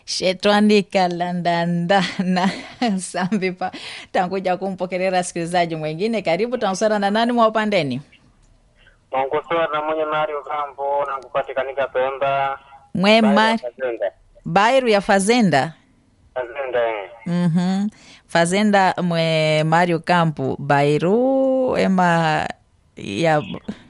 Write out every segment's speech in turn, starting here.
shetwani kalandandana sambipa tankuja kumpokelera sikilizaji mwingine karibu tansara na nani mwa upandeni Mwankusura na mwenye Mario Kampo na kupatikanika Pemba. mwema Fazenda. bairu ya fazenda Fazenda eh. Mhm. Fazenda mwe Mario Campo Bairu ema ya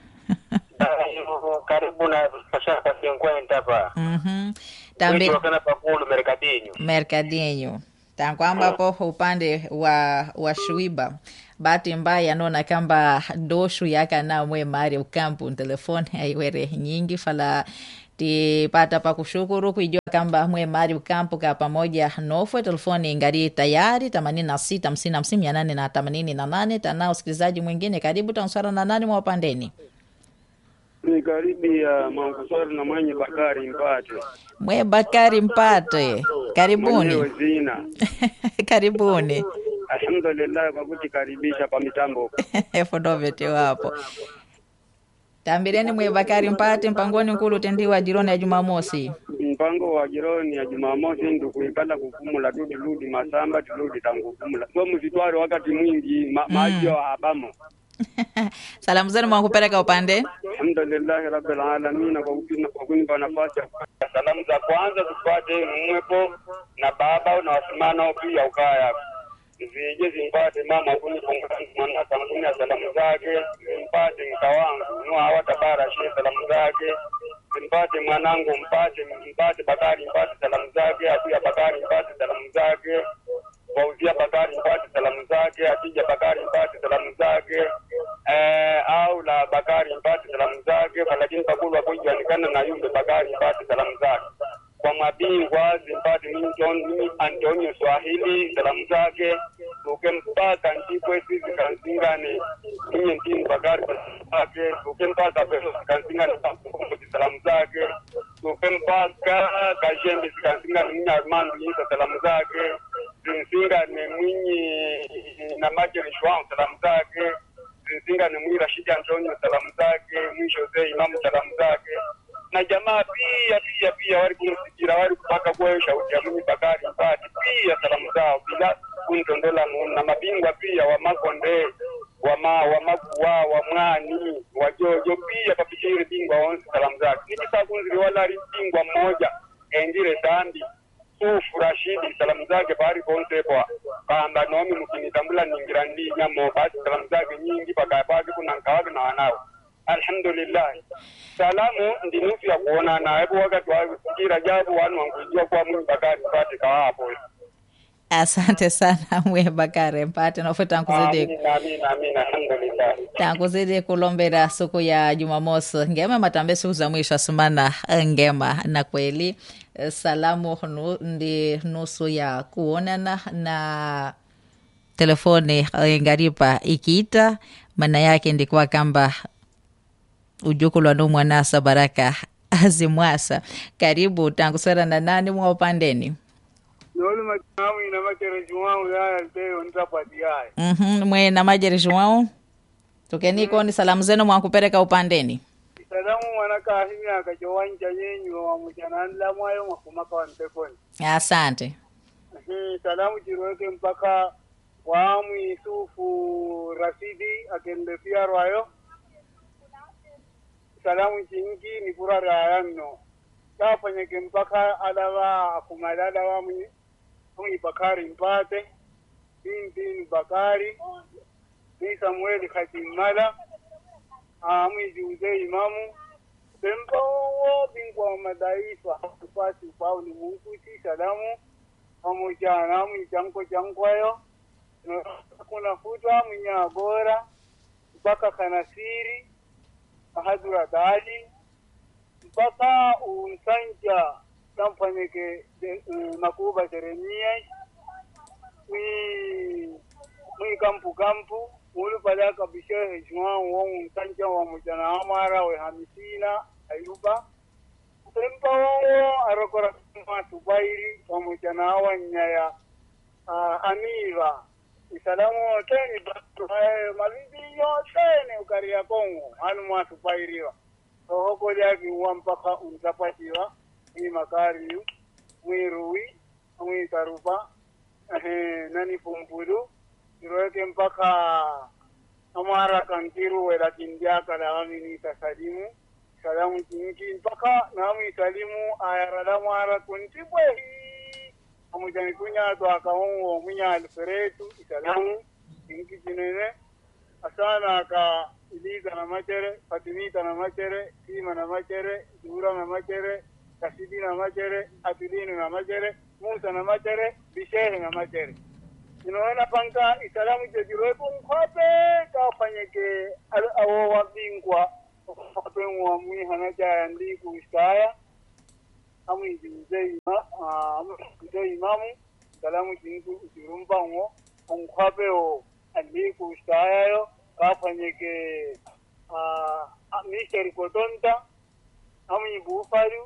Bayo, Karibu na Pashaka Cinquenta hapa. Mhm. Tambi Wiki wakana pakulu Mercadinho. Mercadinho tankwambapo upande wa wa Shuiba bahati mbaya naona kamba doshu yakana mwe Mario Campo telefoni aiwere nyingi fala tipata pa kushukuru kuijua kamba mwe Mario Campo ka pamoja nofwe telefoni ngari tayari themanini na sita hamsini hamsini mia nane na themanini na nane tanao usikilizaji mwingine karibu tansara na nani mwa upandeni ni karibu ya Mwankusori na mwenye Bakari Mpate mwe Bakari Mpate karibuni mwenyewe zina. karibuni Alhamdulillah kwa kutikaribisha pa mitambo. fodovete wapo tambireni mwe Bakari Mpate mpangoni nkulu utendiwa jironi ya Jumamosi Mpango wa jironi ya Jumamosi ndio kuikala kukumula tudi ludi masamba tuludi tangukumula so msitware wakati mwingi ma, maji wa habamo. salamu zenu mwakupeleka upande Alhamdulillah rabbil alamin kwa kupina kwa kunipa nafasi ya Salamu za kwanza tupate mwepo na baba na wasimano pia ukaya. Zije zimpate mama kuni mwana kampuni ya salamu zake, zimpate mka wangu nua hawatabara she salamu zake, zimpate mwanangu mpate mpate Bakari mpate salamu zake, Atia Bakari mpate salamu zake, Fauzia Bakari mpate salamu zake, Atija Bakari mpate salamu zake, eh, au la Bakari mpate salamu zake, lakini pakulu hakujulikana na yule Bakari mpate salamu zake kwa mabingwa zimpate Newton Antonio Swahili salamu zake tuke mpaka ndipwe sisi kanzingane ninye ntini Bakari salamu zake tuke mpaka pesa kanzingane pamoja salamu zake tuke mpaka kajembe zikanzingane ninye Armando Yisa salamu zake zinzingane mwinyi na Majeri Shwang salamu zake zinzingane mwi Rashidi Antonio salamu zake mwi Jose Imamu salamu zake na jamaa pia pia pia wali kumsikia wali kupaka kwa shauti ya mimi Bakari Mpati pia salamu zao bila kuntondola mu- na mabingwa pia wa Makonde wa ma wa makuwa wa mwani wa jojo pia papikiri bingwa wonse salamu zake nikisa kunzili wala ali bingwa mmoja endire dambi sufu Rashidi salamu zake pahali ponse kwa kamba nomi mkinitambula ningira ndi nyamo basi salamu zake nyingi paka pake kuna nkawake na wanao alhamdulillah salamu ndi nusu ya kuonana hebu wakati wasikira jabu wanu wankujua kuwa mwini bakari pate kawapo asante sana mwe Bakari Mpate nofwe tankuzidi amina amina amina alhamdulillah tankuzidi kulombera siku ya Jumamosi ngema matambe siku za mwisho asumana ngema na kweli eh, salamu nu, ndi nusu ya kuonana na telefoni eh, ngaripa ikiita maana yake ndikuwa kamba ujukulwa nu mwanasa baraka azimwasa karibu tankusera na nani mwa upandeni Nolu matamu ina makere juwangu ya alteo nitapati yae. Mhm, mwe na majerishi wao tukeniko ni salamu zenu mwakupereka upandeni Salamu mwanaka ahimya akachowanja yenyu wa mchananda mwayo makumaka wa mpekoni. asante Mhm, Salamu chiroeke mpaka waamu Yusufu Rasidi akende fiarwayo. Salamu chingi ni kura rayanno. Kafanyeke mpaka adawa akumalada wa mwi mwi Bakari Mpate. Binti Bakari. Ni Samueli Hatimala. Amwi Juze Imamu. Pembawo bingwa wa madaifa hatupasi kwa ulimwengu salamu pamoja na michango chankwayo kuna futwa mwinya bora mpaka kanasiri ahadura dali mpaka unsanja tamfanyeke de- eh, makuba jeremia mwi mwi kampu kampu mulu palaka bishehe juan wo unsanja wa mujana amara we hamisina ayuba Tempa wao arokora kama tubairi pamoja na hawa nyaya uh, amiva isalamu teni batu hayo mabibi yote ni ukaria kongo hanu mwatu pairiwa sohoko lyaki uwa mpaka untapatiwa ni makari yu mwirui mwikarupa ehe nani pumpulu iroeke mpaka amara kankiru welakindiaka lawamini kasalimu salamu kinki mpaka namwi salimu ayarala mwara kuntibwehi amujani kunyato akawongo munya alferetu isalamu kinki kinene asana aka iliza na machere fatimita na machere sima na machere dura na machere kasidi na machere atilinu na machere musa na machere bishehe na machere inaona panka isalamu jediroepo nkwape kafanyeke al- awo wabingwa nkwape mwamwi hanajaya ndiku iskaya amwijize ima amwijize imamu salamu jingu usirumbango onkwape o andiku iskayayo kafanyeke misheri kotonta amwibufaru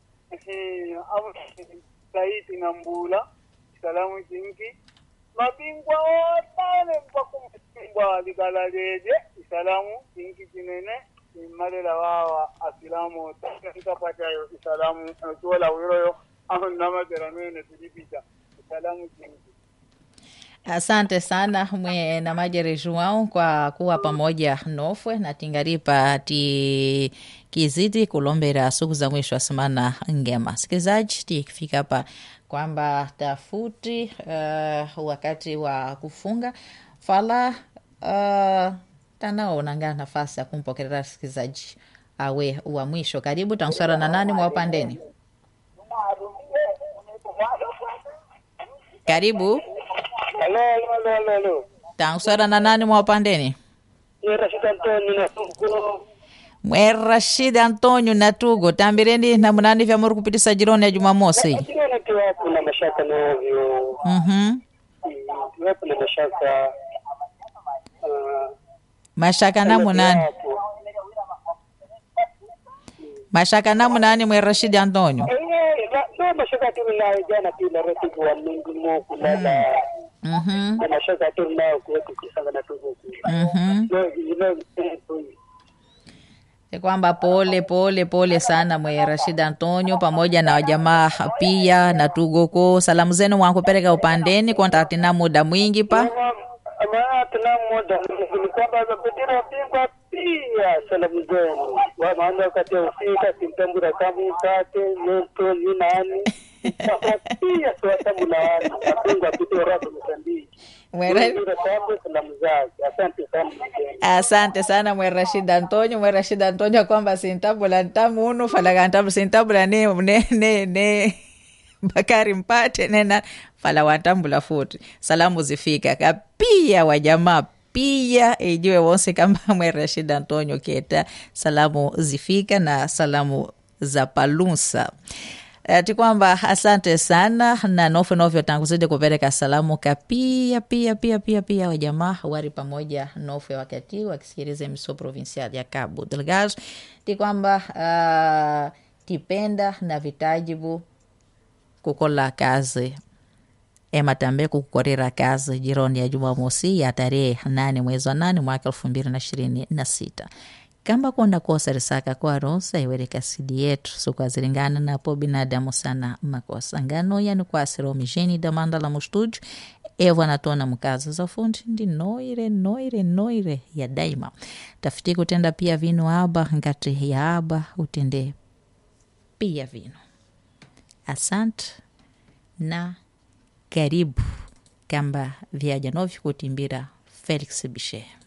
saiti na mbula salamu jingi mabingwa otane mpaka mabingwa likalaleje isalamu jingi jinene imalela wawa asilamu tikapatayo isalamu tuola wiroyo aho namateramene tulipita isalamu jingi Asante sana mwe na Majere João kwa kuwa pamoja nofwe na tingaripa ti kizidi kulombera siku za mwisho wa semana ngema. Sikilizaji, tikifika hapa kwamba tafuti uh, wakati wa kufunga fala uh, tanaonanga nafasi ya kumpokelea sikilizaji awe wa mwisho. Karibu tanswara na nani mwa upandeni? Karibu Halo, halo, halo, halo, halo. tanswara na nani mwa upandeni? Ni Rashid Antoni na Tungo. mwe Rashid Antonio Natugo tambireni na munani vya muri kupitisa jironi ya Jumamosi. Sikiona tu wapo na mashaka navyo. Mhm. Wapo na mashaka. ah, Mashaka na munani? wapo. Mashaka na munani mwe Rashid Antonio? Eh, na- na mashaka tu nayo jana pia rafiki wa Mungu mo kulala. Mhm. Na mashaka tu nayo kuwetu kisanga na tuko. Mhm. No, no, eh, Ni kwamba pole pole pole sana mwe Rashid Antonio pamoja na wajamaa pia na tugoko. Salamu zenu mwankupeleka upandeni kontakti na muda mwingi pa maana tuna muda ni kwamba mapetero bingwa pia salamu zenu wa maana wakati wa ufika simtambura kama mkate moto ni nani Sasa pia tuwasabu na wani mapingwa pitio rato msambiki Mwere- Ndio sababu salamu zake asante sana mgeni asante sana mwe Rashid Antonio mwe Rashid Antonio kwamba sintabula ntamu unu falaga ntamu sintabula ne ne ne, ne. Bakari mpate nena fala wantambula futi salamu zifika kapia wajamaa pia ijiwe wonse kama mwe Rashid Antonio keta salamu zifika na salamu za palunsa ati kwamba asante sana na nofwe novyo tanguzidi kupeleka salamu kapia pia pia pia pia wajamaa wari pamoja nofwe wakati wakisikiliza emiso provincial ya Cabo Delgado ti kwamba uh, tipenda na vitajibu kukola kazi ema tambe kukukorera kazi jironi ya Jumamosi ya tarehe nane mwezi wa nane mwaka elfu mbili na ishirini na sita kamba kwenda kosa risaka kwa ronsa iwereka sidi yetu sukwazilingana napo binadamu sana makosa ngano yani kwasira omisheni damanda la mustudio evo anatona mkazo za fundi ndi noire noire noire ya daima tafiti kutenda pia vinu aba ngati ya aba utende pia vinu asante na karibu kamba vyaja novyo kutimbira felix bishe